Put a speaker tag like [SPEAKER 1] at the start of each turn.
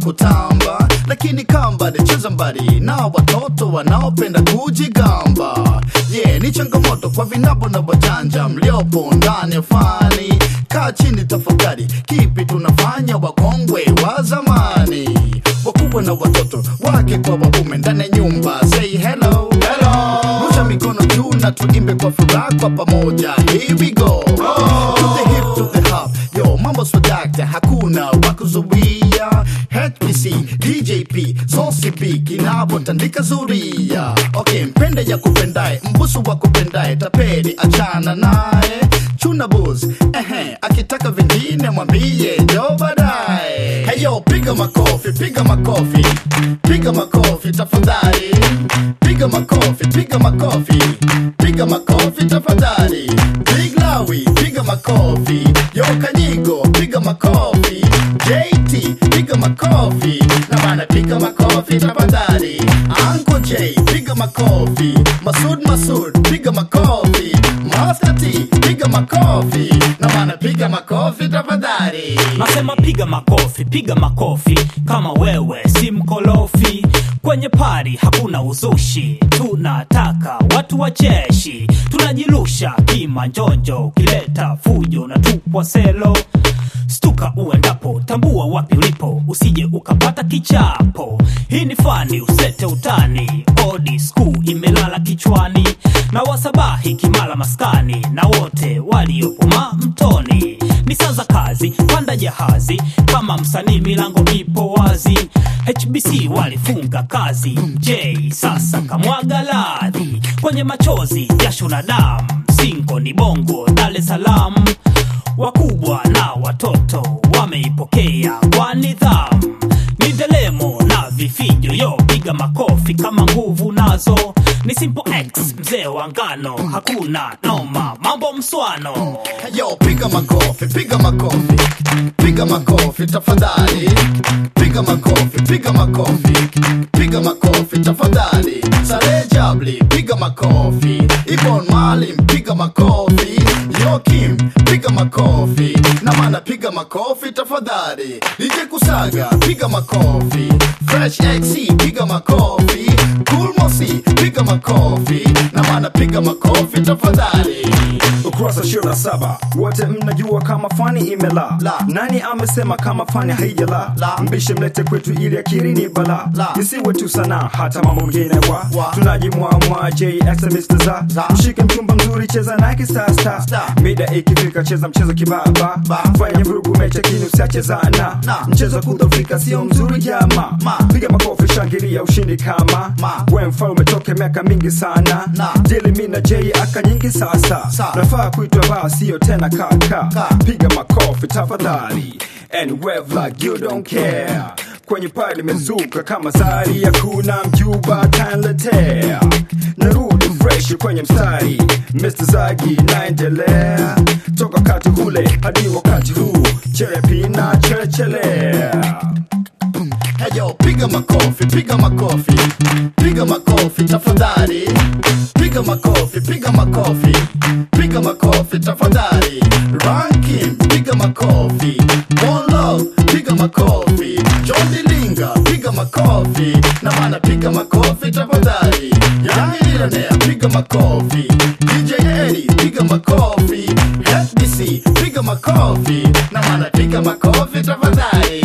[SPEAKER 1] kutamba lakini kamba nicheza mbali na watoto wanaopenda kujigamba yeah, ni changamoto kwa vinabo na wajanja mliopo ndani ya fani kaa chini tafakari kipi tunafanya wakongwe wa zamani wakubwa na watoto wake kwa waume ndani ya nyumba say hello, hello. rusha mikono juu na tuimbe kwa furaha kwa pamoja here we go to the hip to the hop yo mambo swadakta hakuna wakuzuia HPC DJP sosip kinapotandika zuria okay mpende ya kupendae mbusu wa kupendae tapeli achana naye chuna bus ehe akitaka vingine mwambie jo baadaye heyo piga makofi piga makofi piga makofi tafadhali piga makofi piga makofi piga makofi tafadhali big lawi piga makofi yo kanyigo piga makofi jt piga makofi na bana piga makofi tafadhali anko j piga makofi masud masud piga makofi maskati piga makofi na bana piga makofi tafadhali
[SPEAKER 2] nasema piga makofi piga makofi kama wewe si mkolofi kwenye pari hakuna uzushi tunataka watu wa jeshi tunajirusha kimanjonjo ukileta fujo na tupwa selo stuka uendapo tambua wapi ulipo usije ukapata kichapo hii ni fani usete utani odi skuu imelala kichwani na wasabahi kimala maskani na wote waliopuma mtoni ni saa za kazi panda jahazi kama msanii milango ipo wazi hbc walifunga kazi j sasa kamwaga ladhi kwenye machozi jasho na damu singo ni bongo dar es salaam wakubwa na watoto wameipokea kwa nidhamu ni delemo na vifijo yo piga makofi kama nguvu nazo ni simple x mzee wa ngano hakuna noma mambo mswano
[SPEAKER 1] Yo, piga makofi, piga makofi, piga makofi tafadhali, piga makofi, piga makofi, piga makofi tafadhali. Sare Jabli, piga makofi, Ibon Malim, piga makofi, Yo Kim, piga makofi, na mana piga makofi tafadhali. DJ Kusaga, piga makofi, Fresh XC, piga makofi, Cool Mosi, piga makofi, na mana piga makofi tafadhali.
[SPEAKER 3] ukurasa 27 wote mnajua kama fani imela
[SPEAKER 1] La.
[SPEAKER 3] nani amesema kama fani haijala
[SPEAKER 1] La.
[SPEAKER 3] mbishe mlete kwetu ili akiri ni bala
[SPEAKER 1] La.
[SPEAKER 3] isiwe tu sana hata mambo mengine wa,
[SPEAKER 1] Wa.
[SPEAKER 3] tunajimwamwa jx Mr. za
[SPEAKER 1] Za.
[SPEAKER 3] mshike mchumba mzuri cheza nake sasa
[SPEAKER 1] Star.
[SPEAKER 3] mida ikifika cheza mchezo kibaba
[SPEAKER 1] Ba.
[SPEAKER 3] fanya vurugu mecha kini usiachezana
[SPEAKER 1] Na.
[SPEAKER 3] mchezo kudhofika sio mzuri jama
[SPEAKER 1] Ma.
[SPEAKER 3] piga makofi shangilia ushindi kama
[SPEAKER 1] Ma.
[SPEAKER 3] we mfalme toke miaka mingi sana
[SPEAKER 1] Na.
[SPEAKER 3] dili mi na j aka nyingi sasa
[SPEAKER 1] Sa.
[SPEAKER 3] nafaa kuitwa baa sio tena kaka
[SPEAKER 1] Ka.
[SPEAKER 3] piga makofi tafadhali and wave like you don't care kwenye paa limezuka kama sari hakuna mjuba tanletea narudi fresh kwenye mstari Mr. Zagi naendelea toka wakati ule hadi wakati huu cherepina cherechelea
[SPEAKER 1] Heyo, piga makofi, piga makofi, piga makofi tafadhali, piga makofi, piga makofi, piga makofi tafadhali. Ranking, piga makofi, One Love, piga makofi, John Dilinga, piga makofi, na mana piga makofi tafadhali. Yani Millionaire, piga makofi, DJ Eddie, piga makofi, FBC, piga makofi, na mana piga makofi tafadhali.